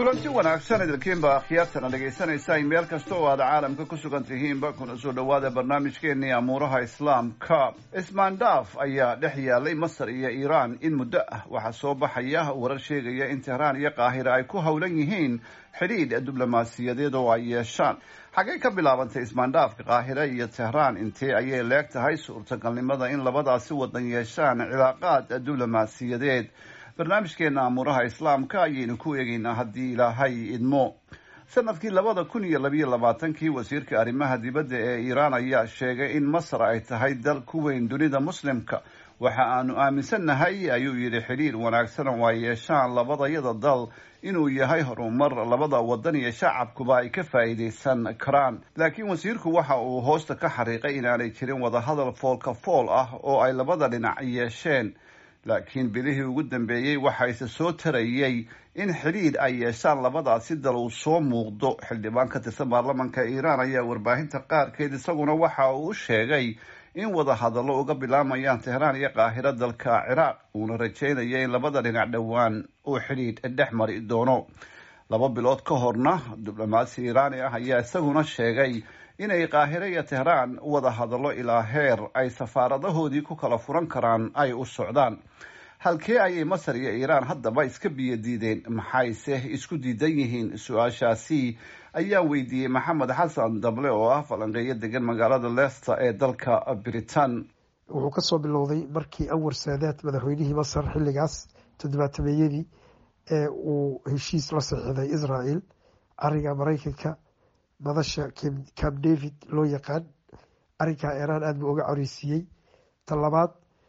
kulanti wanaagsan idinkiinba akhyaartana dhegaysanaysa meel kasta oo aad caalamka ku sugan tihiinba kuna soo dhowaada barnaamijkeenii amuuraha islaamka ismaandhaaf ayaa dhex yaalay masar iyo iiraan in muddo ah waxaa soo baxaya warar sheegaya in tehraan iyo qaahira ay ku howlan yihiin xidhiidh diblomaasiyadeed oo ay yeeshaan xaggay ka bilaabantay ismaandhaafka qaahira iyo tehraan intee ayay leeg tahay suurtagalnimada in labadaasi wadan yeeshaan cilaaqaad diblomaasiyadeed barnaamijkeena amuuraha islaamka ayaynu ku eegeynaa haddii ilaahay idmo sanadkii labada kun iyo labayo labaatankii wasiirka arrimaha dibadda ee iiraan ayaa sheegay in masar ay tahay dal ku weyn dunida muslimka waxa aanu aaminsannahay ayuu yidhi xidhiir wanaagsan oo ay yeeshaan labadayada dal inuu yahay horumar labada wadan iyo shacabkuba ay ka faa'iidaysan karaan laakiin wasiirku waxa uu hoosta ka xariiqay inaanay jirin wadahadal foolka fool ah oo ay labada dhinac yeesheen laakiin bilihii ugu dambeeyey waxa ise soo tarayey in xidhiidh ay yeeshaan labadaasi dal uu soo muuqdo xildhibaan ka tirsan baarlamanka iiraan ayaa warbaahinta qaarkeed isaguna waxa uu u sheegay in wadahadallo uga bilaamayaan tehraan iyo qaahiro dalka ciraaq uuna rajeynaya in labada dhinac dhowaan uu xidhiidh dhex mari doono laba bilood ka horna diblomaasi iiraani ah ayaa isaguna sheegay inay qaahiro iyo tehraan wada hadallo ilaa heer ay safaaradahoodii ku kala furan karaan ay u socdaan halkee ayay masar iyo iiraan haddaba iska biyo diideen maxayse isku diidan yihiin su-aashaasi ayaa weydiiyey maxamed xasan dable oo ah falanqeeyo degan magaalada leicester ee dalka britain wuxuu kasoo bilowday markii anwar saadaad madaxweynihii masar xilligaas toddobaatameeyadii ee uu heshiis la saxiixday israel cariga maraykanka madasha camp david loo yaqaan arrinkaa iiraan aada buu uga coreysiiyey ta labaad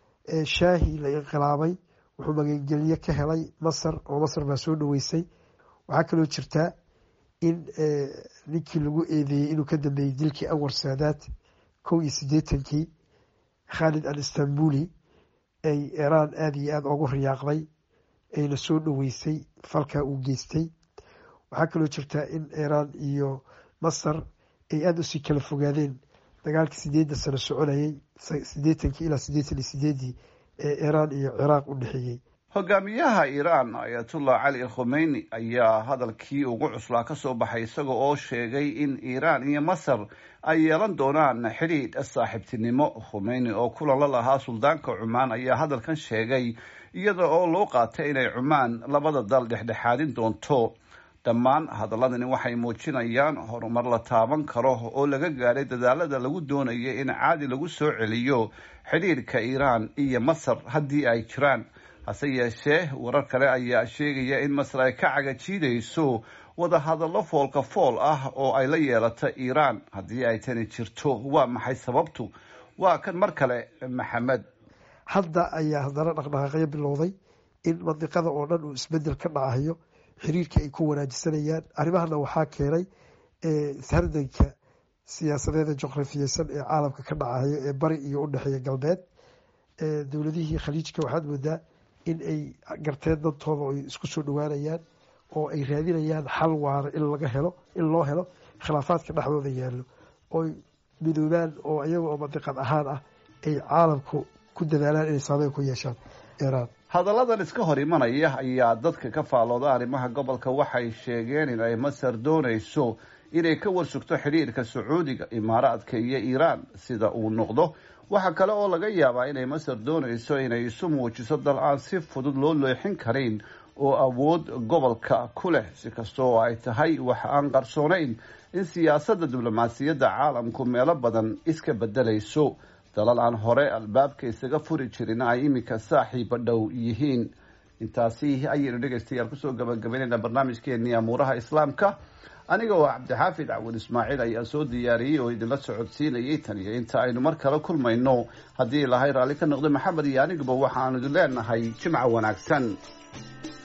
shaahi la inqilaabay wuxuu magangelyo ka helay masar oo masar baa soo dhaweysay waxaa kaloo jirtaa in ninkii lagu eedeeyey inuu ka dambeeyey dilkii anwar saadaad kow iyo siddeetankii khalid al istanbuli ay iiraan aada iyo aada ugu riyaaqday ayna soo dhaweysay falkaa uu geystay waxaa kaloo jirtaa in iiraan iyo masar ay aada usii kala fogaadeen dagaalkii sideedda sano soconayay siddeetankii ilaa siddeetan iyo sideeddii ee iiraan iyo ciraaq u dhexeeyey hogaamiyaha iiraan ayatullah cali khomeyni ayaa hadalkii ugu cuslaa ka soo baxay isaga oo sheegay in iiraan iyo masar ay yeelan doonaan xidhiidh saaxiibtinimo khomeyni oo kulan la lahaa suldaanka cumaan ayaa hadalkan sheegay iyada oo loo qaatay inay cumaan labada dal dhexdhexaadin doonto dhammaan hadaladani waxay muujinayaan horumar la taaban karo oo laga gaadhay dadaalada lagu doonayo in caadi lagu soo celiyo xidhiidhka iiraan iyo masar haddii ay jiraan hase yeeshee warar kale ayaa sheegaya in masar ay ka cagajiidayso wadahadallo foolka fool ah oo ay la yeelato iiraan haddii ay tani jirto waa maxay sababtu waa kan mar kale maxamed hadda ayaa haddana dhaqdhaqaaqyo bilowday in mandiqada oo dhan uu isbedel ka dhacayo xiriirka ay ku wanaajisanayaan arrimahana waxaa keenay hardanka siyaasadeeda juqrafiyeysan ee caalamka ka dhacayo ee bari iyo u dhexeeya galbeed dowladihii khaliijka waxaad moodaa in ay garteen dantooda oo ay isku soo dhawaanayaan oo ay raadinayaan xal waara in laga helo in loo helo khilaafaadka dhexdooda yaallo ooy midoobaan oo iyaga oo mandiqad ahaan ah ay caalamku ku dadaalaan inay saameyn ku yeeshaan iiraan hadalladan iska hor imanaya ayaa dadka ka faalooda arrimaha gobolka waxay sheegeen in ay masar doonayso inay ka warsugto xidhiirka sacuudiga imaaraadka iyo iiraan sida uu noqdo waxaa kale oo laga yaabaa inay masar doonayso inay isu muujiso dal aan si fudud loo leexin karin oo awood gobolka ku leh si kasta oo ay tahay wax aan qarsoonayn in siyaasadda diblomaasiyadda caalamku meelo badan iska bedelayso dalal aan hore albaabka isaga furi jirin ay iminka saaxiiba dhow yihiin intaasi ayaynu dhegaystayaal kusoo gabagabaynayna barnaamijkeenii amuuraha islaamka aniga oo cabdixaafid cawin ismaaciil ayaa soo diyaariyey oo idinla socodsiinayay tan iyo inta aynu mar kale kulmayno haddii ilahay raalli ka noqdo maxamed iyo aniguba waxaanu idin leenahay jimca wanaagsan